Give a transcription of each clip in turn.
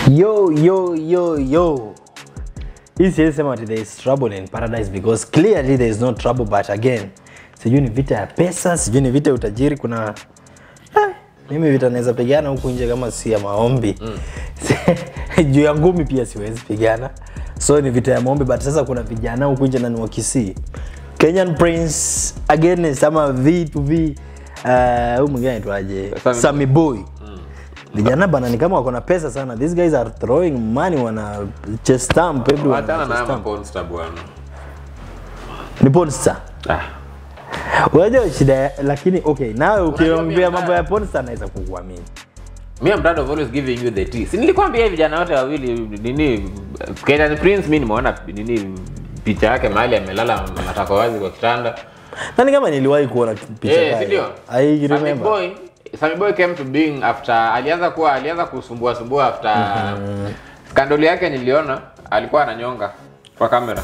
Yo, yo, yo, yo. Hii siwezi sema ati there is trouble in paradise because clearly there is no trouble but again sijui ni vita ya pesa, sijui ni vita ya utajiri. Kuna eh, mimi vita naweza pigana huku nje kama si ya maombi juu ya ngumi pia siwezi pigana, so ni vita ya maombi. But sasa kuna vijana huku nje na ni wa Kisii, Kenyan Prince against ama V2V uh, huyu mwingine anaitwaje, Sammy Sammy Boy vijana bana ni kama wako na pesa sana these guys are throwing money wana chest stamp everyone Wachana wana na chest haya stamp. maponsta bwana. ni Pornstar Ah. unajua shida ya- lakini okay nawe ukiongea mimi- mambo ya Pornstar naweza kukuamini Me I'm proud of always giving you the tea. Si nilikwambia hivi vijana wote wawili nini Kenyan Prince mimi nimeona nini picha yake mahali amelala matako wazi kwa kitanda. nani kama niliwahi kuona picha Eh, kaya. si ndio? I Sammy remember Boy, Sammy Boy came to being after alianza kuwa alianza kusumbua sumbua after skandoli yake niliona alikuwa ananyonga kwa kamera.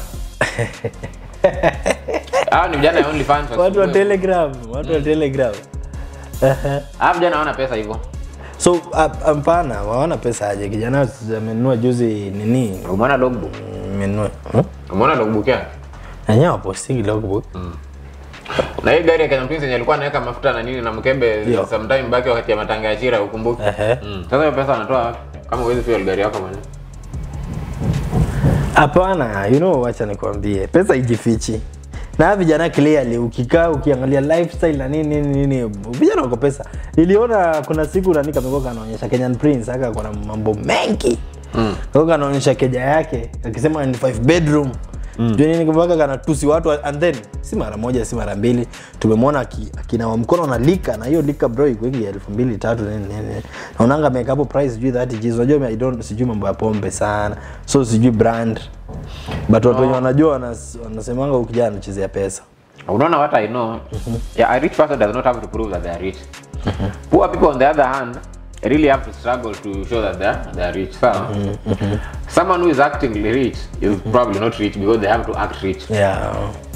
Hao ni vijana ya OnlyFans. watu wa wasumbue. Telegram watu wa Telegram Hao vijana hawana pesa hivyo. so ap- hapana waona pesa aje kijana amenunua juzi nini Umeona logbook? amenunua hmm? Umeona logbook yake? nanyewe wapostingi logbook na hii gari ya Kenya Prince yenye alikuwa anaweka mafuta na nini na mkembe Yo. sometime back wakati ya matanga ya Chira ukumbuke. Ehe. Mm. Sasa hiyo pesa anatoa wapi? Kama huwezi fuel gari yako mwenyewe. Hapana, you know, wacha nikwambie, pesa ijifichi. Na hawa vijana clearly, ukikaa ukiangalia lifestyle na nini nini nini, vijana wako pesa. Niliona kuna siku nani kamekuwa kanaonyesha Kenyan Prince aka kuna mambo mengi mm. Kwa kanaonyesha keja yake akisema ni five bedroom mm. Juu nini mpaka kanatusi watu and then si mara moja si mara mbili tumemwona aki- akinawa mkono na lika na hiyo lika bro iko ingi elfu mbili tatu nini nini naonanga ameweka hapo price sijui 30 G's unajua I don't sijui mambo ya pombe sana so sijui brand but watu wenye wanajua wanas- wanasemanga ukijana anachezea pesa Unaona what I know? Yeah, a rich person does not have to prove that they are rich. Poor people on the other hand really have to struggle to show that they are, they are rich. Sawa? Someone who is acting rich is probably not rich because they have to act rich. yeah.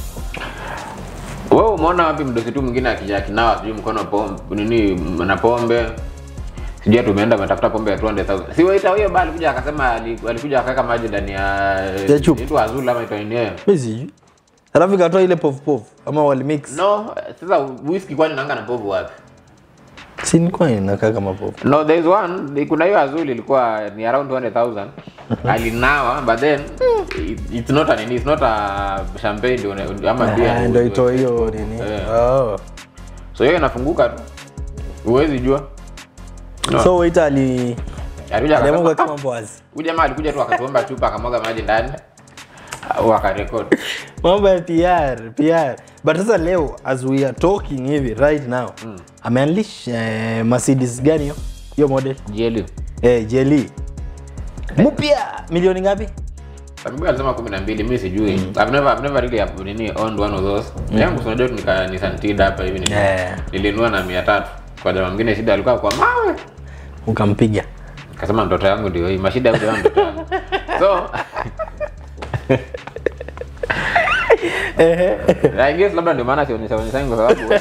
Wewe umeona wapi mdosi tu mwingine akija akinawa sijui mkono pombe nini na pombe sijui tumeenda umetafuta pombe ya 200,000 si waita huyo bali kuja akasema ali- alikuja akaweka maji ndani ya Ya chupa. inaitwa azul ama itaitwa nini mi sijui alafu ikatoa ile pof pof ama walimix no sasa whisky kwani nanga na povu wapi si nilikuwa inakaa kama pof no there is one kuna hiyo azul ilikuwa ni around 200,000 alinawa but then it, it's not a nini it's not a champagne ndio- ama beer ndo itoa hiyo nini Eh. oh. so hiyo inafunguka tu huwezi jua No. so waita ali Alikuja akasema, aliamua "Ah, kama mambo wazi Huyu jamaa alikuja tu akatuomba chupa akamwaga maji ndani au akarekodi. mambo ya PR PR but sasa leo as we are talking hivi right now mm. ameanlish eh, Mercedes gani hiyo hiyo model JLU. eh jeli mpya milioni ngapi Sababu alisema 12 mimi sijui. I've never I've never really have, nini owned one of those. Yangu unajua tu nika Nissan Tiida hapa hivi nili- Yeah. nilinunua na 300. Kwa jamaa mwingine shida alikuwa kwa mawe. ukampiga Akasema mtoto yangu ndio hii. Mashida ya huyo mtoto yangu. So I guess labda ndio maana sionyesha onyesha kwa sababu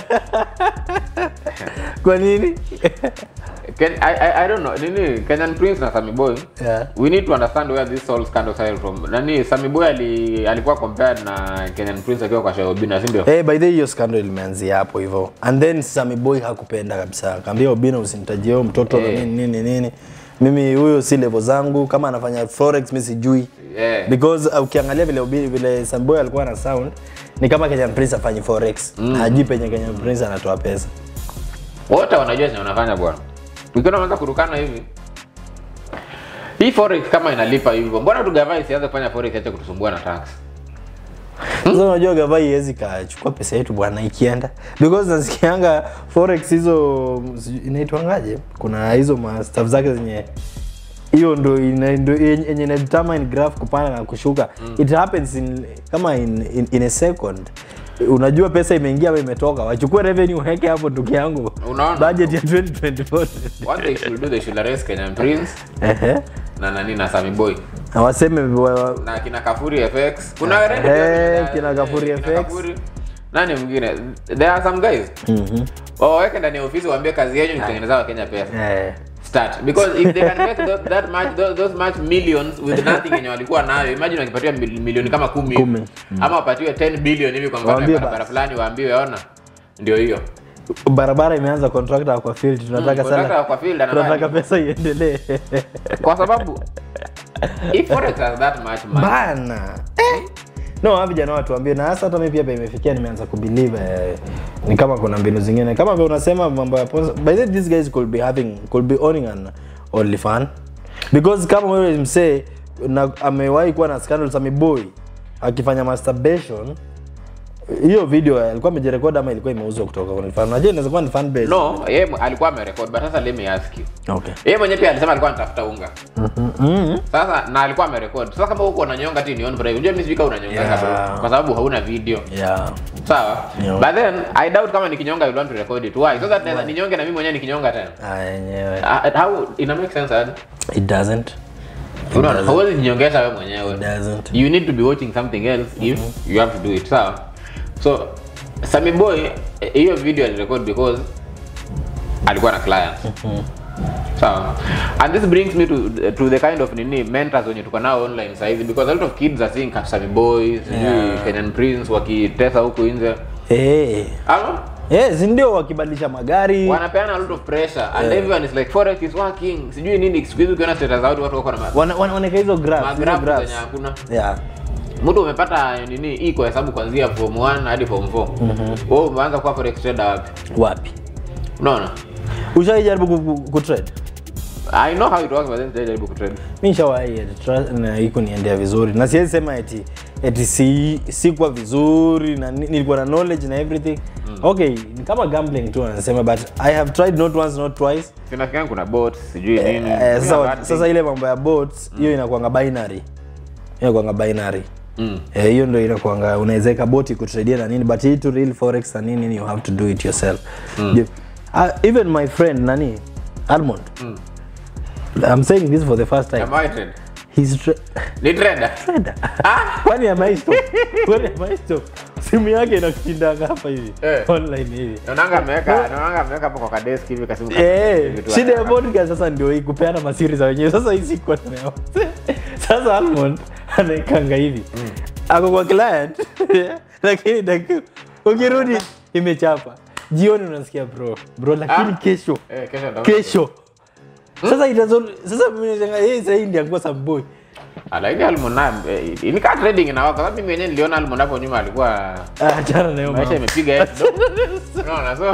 kwa nini Ken, I, I, I don't know nini Kenyan Prince na Sammy Boy Yeah. we need to understand where this whole scandal started from nani Sammy Boy ali, alikuwa compared na Kenyan Prince akiwa kwa Shah Obina si ndio Eh, by the way hiyo scandal imeanzia hapo hivyo and then Sammy Boy hakupenda kabisa akaambia Obina usinitajie huyo mtoto na Eh. nini nini nini mimi huyo si level zangu kama anafanya forex mimi sijui Yeah. because uh, ukiangalia vile Obina vile Sammy Boy alikuwa na sound ni kama Kenyan Prince afanyi forex mm. hajui penye Kenyan Prince anatoa pesa wote wanajua chenye wanafanya bwana ukiona unaanza kurukana hivi hii forex kama inalipa hivyo mbona tu gavana isianze kufanya forex acha kutusumbua na tax sasa unajua gavai iwezi kachukua pesa yetu bwana ikienda because nasikianga forex hizo sijui inaitwangaje kuna hizo ma staff zake zenye hiyo ndo ina- ndo yenye yenye ina determine graph kupanda na kushuka it happens in, kama in, in, in a second unajua pesa imeingia ama imetoka wachukue revenue heke hapo ndugu yangu Unaona? budget ya 2024 what they should do they should arrest Kenyan Prince ehe na nani na Sammy Boy na waseme wa- wa- na kina Kafuri FX kuna Eh, wengi pia kina Kafuri kina FX. Kafuri. nani mwingine there are some guys waweke ndani ya ofisi waambie kazi yenu ni kutengeneza wakenya pesa eh, start because if they can make those, that much those, those much millions with nothing yenye walikuwa nayo imagine wakipatiwa mil- milioni kama kumi hivi. Kumi. ama wapatiwe 10 billion hivi kwa mfano ya Waambie barabara basi. fulani waambiwe ona ndio hiyo barabara imeanza contractor kwa field tunataka contractor sana kwa field ana tunataka mali. pesa iendelee kwa sababu if forex has that much money bana eh. no hawa vijana watuambie na hasa hata mimi pia pa imefikia nimeanza kubelieve eh, ni kama kuna mbinu zingine kama vile unasema mambo ya sponsor- by the way, these guys could be having could be owning an OnlyFans because kama wewe msee na amewahi kuwa na scandals ameboy akifanya masturbation hiyo video alikuwa amejirekodi ama ilikuwa imeuzwa kutoka OnlyFans unajua inaweza kuwa ni fan base no yeye mw- alikuwa amerekod but sasa let me ask you okay yeye mwenyewe pia alisema alikuwa anatafuta unga sasa na alikuwa amerekod sasa kama huko unanyonga ti nion unajua mimi sijui kama unanyonga Yeah. bro kwa sababu hauna video yeah sawa Yeah. but then i doubt kama nikinyonga you want to record it why so that naweza ninyonge na mimi mwenyewe nikinyonga tena ah yenyewe Uh, how ina make sense aje it doesn't unaona hauwezi jinyongesha wewe mwenyewe it doesn't you need to be watching something else if you have to do it sawa so Sammy Boy eh, hiyo video alirecord because alikuwa na client sawa and this brings me to, to the kind of nini mentors wenye tuko nao online sasa hivi because a lot of kids are seeing Sammy Boy sijui Yeah. Kenyan Prince wakitesa huku nje hey. ama yes ndio wakibadilisha magari wanapeana a lot of pressure and everyone is like forex is working sijui nini siku hizi ukiona status za watu watu wako na ma- Wana- wana- wanaweka hizo graphs, hizo magrafu graphs. zenye hakuna yeah mtu umepata nini hii kwa hesabu kuanzia form 1 hadi form 4 wewe umeanza kuwa forex trader wapi wapi unaona ushaijaribu ku- ku- kutrade i know how it works but then sijajaribu kutrade mi nishawahi tra- na hii kuniendea vizuri na siwezi sema eti eti si sikuwa vizuri na ni- nilikuwa na knowledge na everything okay ni kama gambling tu anasema but i have tried not once not twice sinafikiri kuna bot sijui nini eh, Kuna sasa, bad sasa ile mambo ya bots hiyo inakuanga binary hiyo inakuanga binary Eh, hiyo ndo inakuanga unawezeka boti kutraidia na nini but hii to real forex na nini you have to do it yourself You- uh, even my friend nani almond i'm saying this for the first time Am I trade? he's tra- ni trader trader kwani amaisto kwani amaisto simu yake inakushindanga hapa hivi Eh. online hivi naonanga ameweka naonanga ameweka hapo kwa kadesk hivi kasimu ka- Eh, vitu shida ya ana- podcast sasa ndio hii kupeana masiri za wenyewe sasa hii sikuwa nayo sasa almond anaekanga hivi ako kwa client lakini daki- ukirudi imechapa jioni unasikia bro bro lakini Ah. kesho Eh, kesho ndo- kesho sasa itazo sasa mimi nashangaa yeye sasa hii ndiye angekuwa samboi Ah, lakini Almond na eh, inikaa trading inawa kwa sababu mimi mwenyewe niliona Almond hapo nyuma alikuwa achana na hiyo maisha mambo. imepiga yetu kidogo. unaona so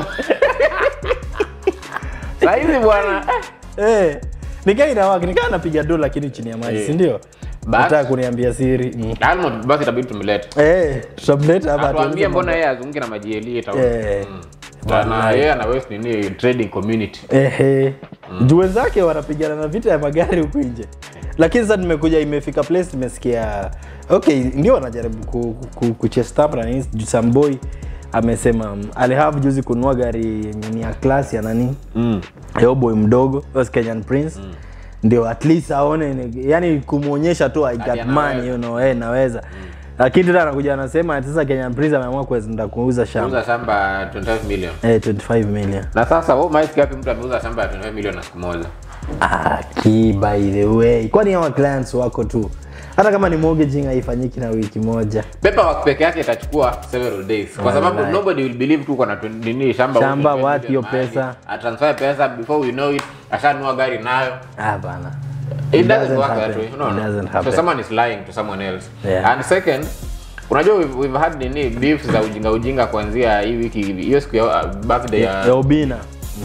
saa hizi bwana eh, Eh, nikaa inawaka nikaa napiga do lakini chini ya maji Eh. si ndio But- nataka kuniambia siri mm. Almond basi itabidi tumlete eh tutamleta hapa atuambie atueleze mbona mambo. yeye azunguke na majieli ita Eh. na yeye ana waste nini trading community Ehe. Juu wenzake wanapigana na vita ya magari huku nje lakini sasa nimekuja imefika place nimesikia okay ndio wanajaribu ku, ku, kuchestap na nini juu Samboy amesema mm, alihave juzi kununua gari yenye ni ya class ya nani mm. yo boy mdogo was Kenyan Prince ndio at least aone ni- yani kumwonyesha tu I got anaweza. money you know, eh naweza lakini tena anakuja anasema ati sasa Kenyan Prince ameamua kwenda kuuza shamba Uza shamba 25 million eh 25 million na sasa wewe maiki gapi mtu ameuza shamba ya 25 million na siku moja Ah, ki by the way kwani hawa clients wako tu hata kama ni mortgaging haifanyiki na wiki moja paperwork peke yake itachukua several days kwa sababu Wallahi. nobody will believe tu kuna twen- nini shamba Shamba, huko, what, hiyo mahali, pesa. atransfer pesa before we know it ashanunua gari nayo ah bana it, doesn't, doesn't work happen. that way no, It no. doesn't so happen. someone is lying to someone else Yeah. and second unajua we've, we've had nini beefs za ujinga ujinga kuanzia hii wiki hivi hiyo siku ya uh, birthday ya ya ubina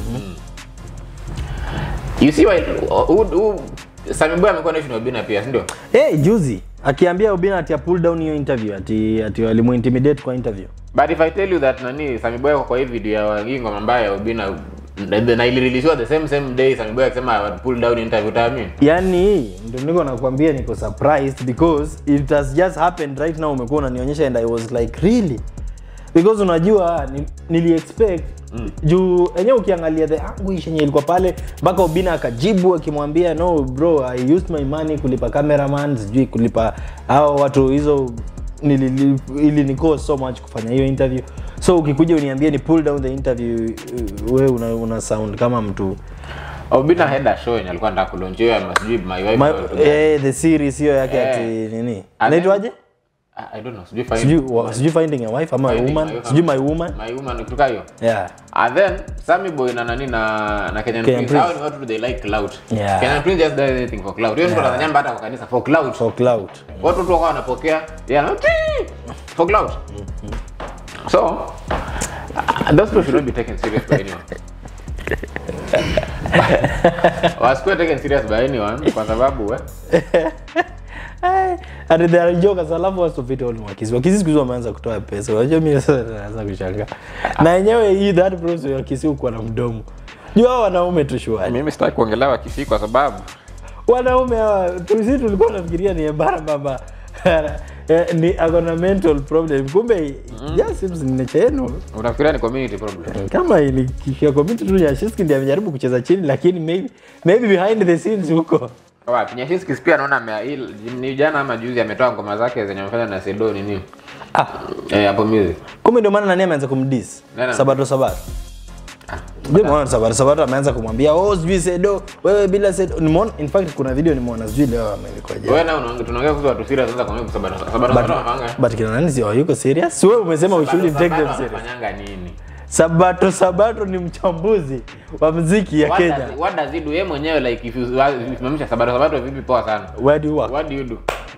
you see why who, who, Sammy Boy amekuwa naishi na Obina pia si ndio hey, juzi akiambia ubina ati pull down hiyo interview ati ati walimuintimidate kwa interview but if i tell you that nani Sammy Boy kwa hii video ya hii ngoma mbaya ya Obina na- na ilireleasiwa the same same day Sammy Boy akisema I would pull down interview utaamini yani ndio niko nakwambia niko surprised because it has just happened right now umekuwa unanionyesha and i was like really because unajua ni, nili expect mm. juu enyewe ukiangalia the anguish yenye ilikuwa pale mpaka ubina akajibu akimwambia no bro i used my money kulipa cameraman sijui kulipa hao watu hizo nili- ili ni cost so much kufanya hiyo interview so ukikuja uniambie ni pull down the interview uh, we una, una sound kama mtu Obina had a show yenye alikuwa anataka kulaunch hiyo ya sijui my wife My, or something. eh, the series hiyo yake Eh. ati nini And naitwaje then- I- I don't know, sijui find- sijui wa- sijui finding a wife ama a Finding woman My Wife sijui ama- my woman My woman kutoka hiyo yeah and then Sammy Boy na nani na na Kenyan, Kenyan Prince, Prince. hao ni watu they like clout Yeah. Kenyan Prince just does anything for clout hiyo ndio Tanzania hata kwa kanisa for clout for cloud watu tu wakawa wanapokea yeah, no, tii, for clout so uh, those people should not be taken serious by anyone wasikuwe taken serious by anyone kwa sababu eh, Ai, and they are jokers alafu watu vita wale wakisi wakisi siku hizi wameanza kutoa pesa unajua mimi sasa naanza kushangaa na yenyewe hii that process wakisi huko na mdomo jua hao wanaume tu shwari mimi sitaki kuongelea wakisii kwa sababu wanaume hawa tusi tulikuwa tunafikiria ni embara baba Eh, ni akona mental problem kumbe just seems ni nature yenu unafikiria ni community problem kama ilikishia community tu Nyashinski ndiye amejaribu kucheza chini lakini maybe maybe behind the scenes huko wapi Nyashinski pia naona ame- hii- ni jana ama juzi ametoa ngoma zake zenye amefanya na Sedo nini ah eh hapo music kumbe ndio maana nani ameanza kumdis Nani? sabato sabato ndio maana sabato sabato ameanza kumwambia oh sijui sedo wewe bila sedo nimeona in fact kuna video nimeona sijui leo amelikoje wewe na unaongea tunaongea kuhusu watu serious sasa kwa sababu sababu sababu wanafanya but kina nani sio yuko serious wewe umesema we shouldn't take them serious wanafanyanga nini sabato sabato ni mchambuzi wa muziki ya What Kenya does- what does he do yeye mwenyewe like if you usimamisha sabato sabato vipi poa sana where do you work what do you do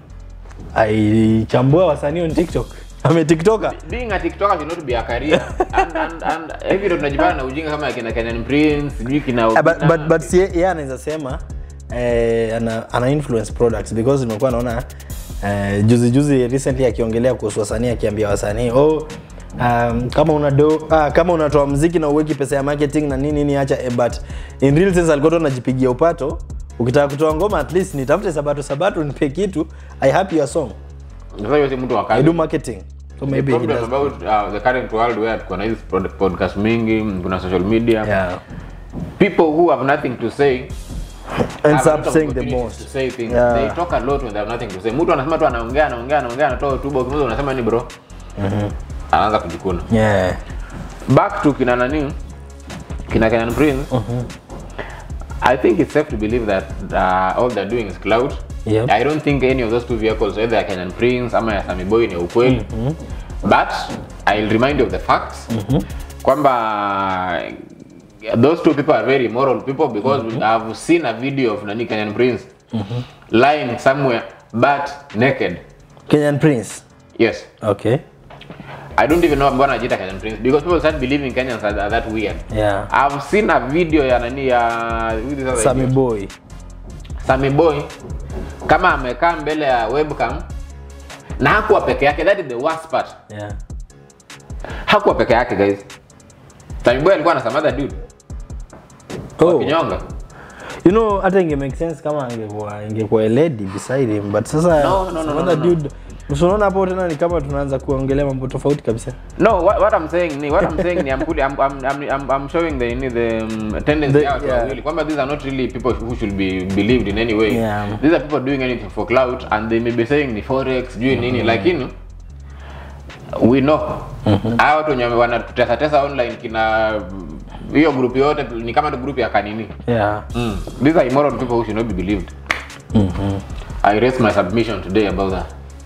aichambua wasanii on tiktok ame tiktoka being a tiktoker should not be a career and and and hivi ndo tunajibana na ujinga kama kina Kenyan Prince sijui kina Ah, but, Obina. but, but si yeye anaweza sema eh, ana, ana influence products because nimekuwa naona eh, juzi juzi recently akiongelea kuhusu wasanii akiambia wasanii oh, um, kama una do ah, kama unatoa mziki na uweki pesa ya marketing na nini nini acha eh, but in real sense alikuwa tu anajipigia upato ukitaka kutoa ngoma at least nitafute sabato sabato nipe kitu i happy your song sasa hiyo si mtu wa i kazi do marketing so The maybe he problem does about uh, the current world where kuna hizi pod- podcast mingi kuna social media yeah people who have nothing to say ends have a up lot of saying the opportunities most to say things Yeah. they talk a lot when they have nothing to say mtu anasema tu anaongea anaongea anaongea anatoa hotuba ukimaliza unasema ni bro anaanza kujikuna yeah back to kina nani kina Kenyan Prince I think it's safe to believe that uh, all they're doing is cloud Yep. I don't think any of those two vehicles whether ya Kenyan Prince ama ya Sammy Boy ni ya ukweli but I'll remind you of the facts kwamba those two people are very moral people because I've seen a video of nani Kenyan Prince lying somewhere but naked Kenyan Prince yes okay I don't even know mbona anajiita Kenyan Prince because people start believing Kenyans are, are that weird yeah I've seen a video ya nani ya who is this other Sammy idiot? Boy Sammy Boy kama amekaa mbele ya webcam na hakuwa peke yake that is the worst part yeah hakuwa peke yake guys Sammy Boy alikuwa na some other dude oh kinyonga you know hata inge make sense kama angekuwa ingekuwa a lady beside him but sasa No, no, no, some no, other no, no. dude usiona hapo tena ni kama tunaanza kuongelea mambo tofauti kabisa no what, what I'm saying ni what I'm saying ni I'm, putting, I'm, I'm, I'm, I'm, I'm showing the ni the um, tendency The- out yeah. wawili kwamba these are not really people who should be believed in any way Yeah. these are people doing anything for clout and they may be saying ni forex juu nini lakini we know hawa watu wenye wanatutesa tesa online kina hiyo group yote ni kama tu group ya kanini yeah mm. these are immoral people who should not be believed I raise my submission today about that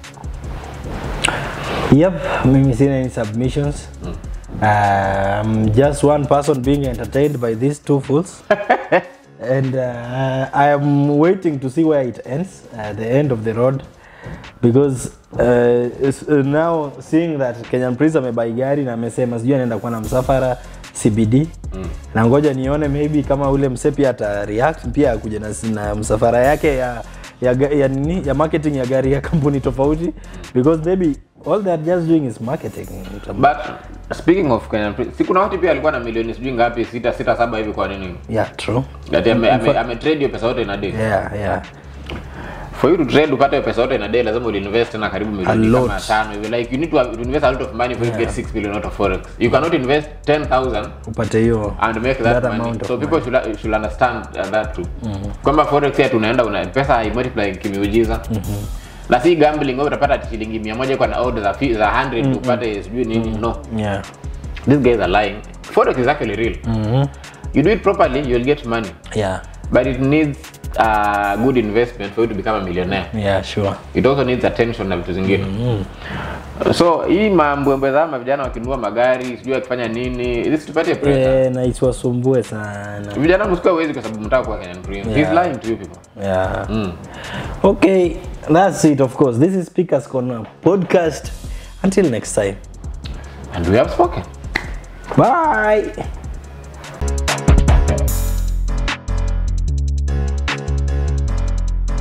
yep mimi sina any submissions um, just one person being entertained by these two fools and uh, i am waiting to see where it ends at the end of the road because uh, it's, uh, now seeing that kenyan prince amebai gari na amesema sijui anaenda kuwa na msafara cbd mm. na ngoja nione maybe kama ule mse pia ata react pia akuja na, na msafara yake ya ya, ga- ya, nini, ya marketing ya gari ya kampuni tofauti because maybe all they are just doing is marketing but speaking of Kenyan Prince si kuna watu pia alikuwa na milioni sijui ngapi sita sita saba hivi kwa nini yeah true Ati ame, ame, ame trade hiyo pesa yote in a day yeah yeah for you to trade upate hiyo pesa yote in a day lazima uliinvest tena karibu milioni lot. kama tano hivi like you need to, have, to invest a lot of money for you to get 6 billion out of forex you cannot invest 10000 upate hiyo and make that, That money amount of so people should, should understand uh, that too kwamba forex ya tunaenda una pesa haimultiply kimiujiza na si gambling wewe utapata ati shilingi 100 kwa na order za fi- za 100 upate sijui nini no yeah these guys are lying forex is actually real you do it properly you'll get money yeah but it needs uh, good investment for you to become a millionaire yeah sure it also needs attention na vitu zingine so hii mambwembwe za mavijana wakinunua magari sijui akifanya nini ili situpatie pressure eh, na isiwasumbue sana vijana msikuwa wezi kwa sababu mtaka kuwa Kenyan Prince he's Yeah. lying to you people yeah mm. okay that's it of course this is speakers corner podcast until next time and we have spoken bye